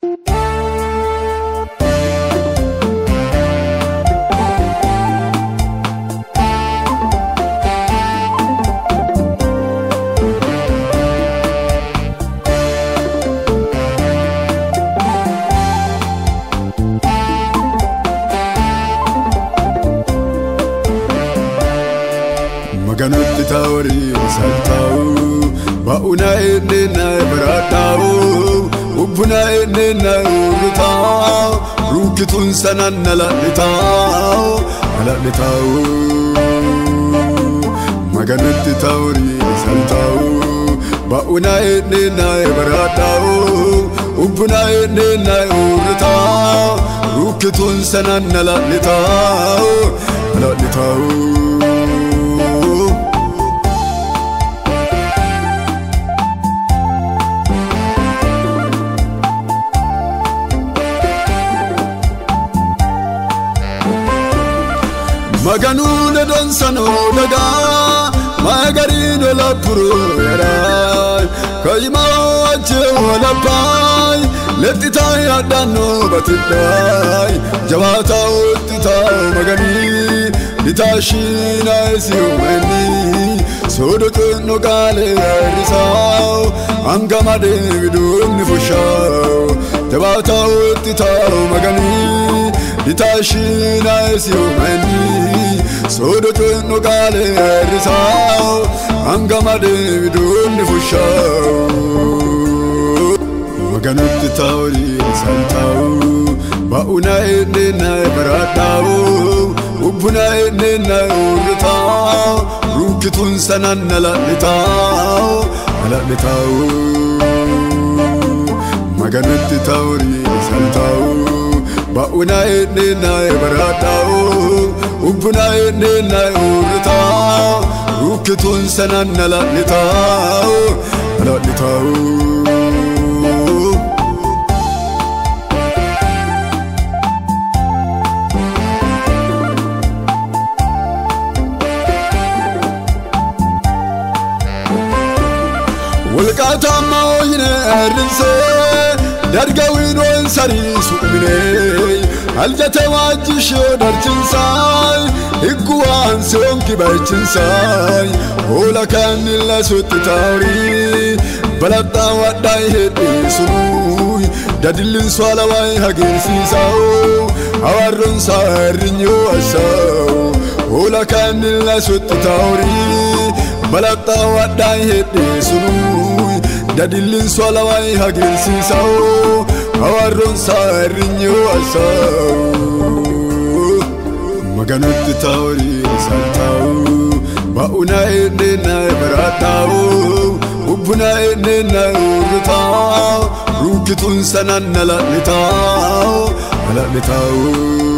Maganutti taa'uuri saltaa'u baa'una enneenna biraadhaa'u ubbuna enneenna urritaa'u ruukituun sanaan nalalitaa'u nalalitaa'u. Maganutti taa'uuri saltaa'u baa'una enneenna biraadhaa'u ubbuna enneenna urritaa'u ruukituun sanaan nalalitaa'u nalalitaa'u. Maganuun dansanoo dagaa magariin olappuroo yaraa kayimaa wajjin walabbaay letti taa'ee addaannoo batidhaay jabaataa otti taa'u maganii litaashiinaa isi uumanii soodo xinnoo qaalee hir'isaaw hanga madeebiduun ni fushaaw jabaataa otti taa'u maganii litaashiinaa isi uumanii soodo xinnoo qaalee hir'isaaw hanga madeebiduun ni fushaaw. Maganutti taa'uuri saltaa'u baa'una enneenna biraadhaa'u ubbuna enneenna urritaa'u ruukituun sanaan nalalitaa'u nalalitaa'u. Maganutti taa'uuri saltaa'u baa'una enneenna biraadhaa'u ubbuna enneenna urritaa'u ruukituun sanaan nalalitaa'u nalalitaa'u. Walqaatamma hoyine hir'insee darga wiinoon sarii su'minee aljate waajjishee darchinsaay higgu waan se'oon kibaachinsaay hoola kaannilla sutti taa'urii baladhaa wadhaa hedhiisunuy dadillin swaalawaayi hageersiisaa'u hawarroon saa hirrinyoo asaa'u hoola kaannilla sutti taa'urii baladhaa wadhaa hedhiisunuy dadillin swaalawaayi hageersiisaa'u hawarroon saa hirrinyoo asaa'u. Maganutti taa'uuri saltaa'u baa'una enneenna biraadhaa'u ubbuna enneenna urritaa'u ruukituun sanaan nalalitaa'u nalalitaa'u.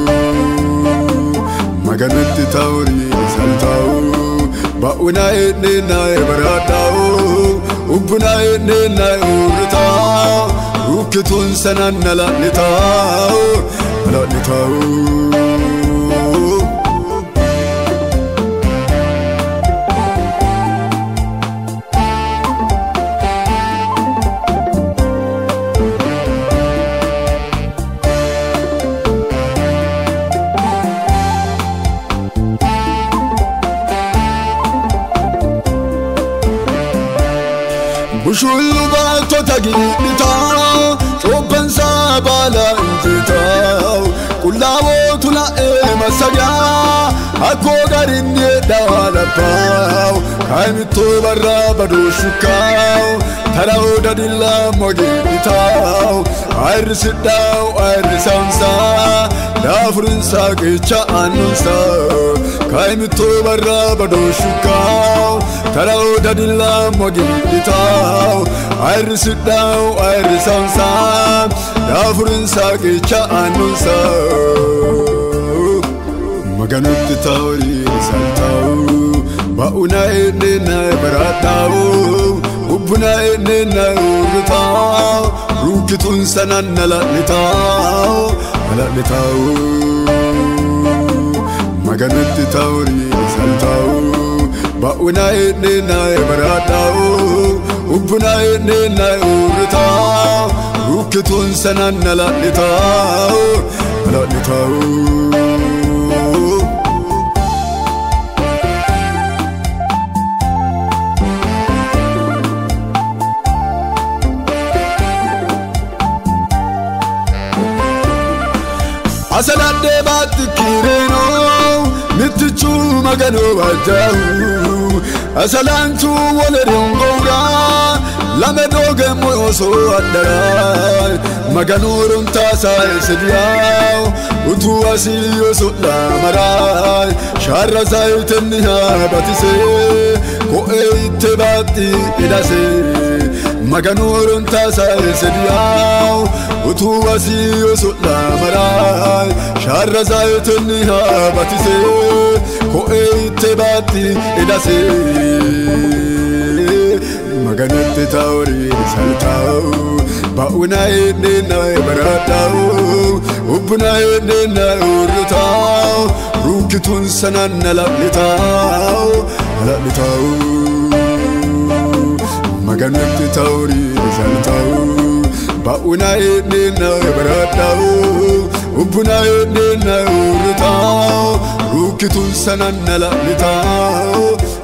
Maganutti taa'uuri saltaa'u baa'una enneenna biraadhaa'u ubbuna enneenna urritaa'u ruukituun sanaan nalalitaa'u nalalitaa'u. Bushullu baatota giidhitaa Coobbansaa baala injitaa Qullaabootu la'ee masagaa Akkoo garinni hedhaa labbaa Kaayimittoo barraa badoo shukkaaw Tara'oo dadillaa mogeedhitaa Ayirrisidhaa ayirrisaamsaa Laafurinsaa qeecha aanunsaa Kaayimittoo barraa badoo shukkaaw Tara'oo dadillaa mogeedhitaa Ayirrisidhaa ayirrisaamsaa Laafurinsaa qeecha aanunsaa Maganutti taa'uuri saltaa'u baa'una enneenna biraadhaa'u ubbuna enneenna urritaa'u ruukituun sanaan nalalitaa'u nalalitaa'u. Maganutti taa'uuri saltaa'u baa'una enneenna biraadhaa'u ubbuna enneenna urritaa'u rukkituun sanaan na laadhitaa'u na laadhitaa'u. asaladhee baatti kiireenoo mittichuu maganoo waajjaahu asalaantuu waleeriin gowraa lame doogemmoo osoo addaraa maganoo runtaasaa eessadiyaawu utuu asii osoo dhaamaraa shaarra zaayitinni haa batisee ko'ee itti baatti hidhasee maganoo runtaasaa eessadiyaawu utuu asii osoo dhaamaraa shaarra zaayitinni haa batisee ko'ee itti baatti hidhasee maganatti taa'uuriin saltaa'u baa'una eedheena baraadhaa'u ubbuna eedheena urritaa'u rukkituun sanaan na laphitaa'u na laphitaa'u maganatti taa'uuriin saltaa'u baa'una eedheena baraadhaa'u ubbuna eedheena urritaa'u rukkituun sanaan na laphitaa'u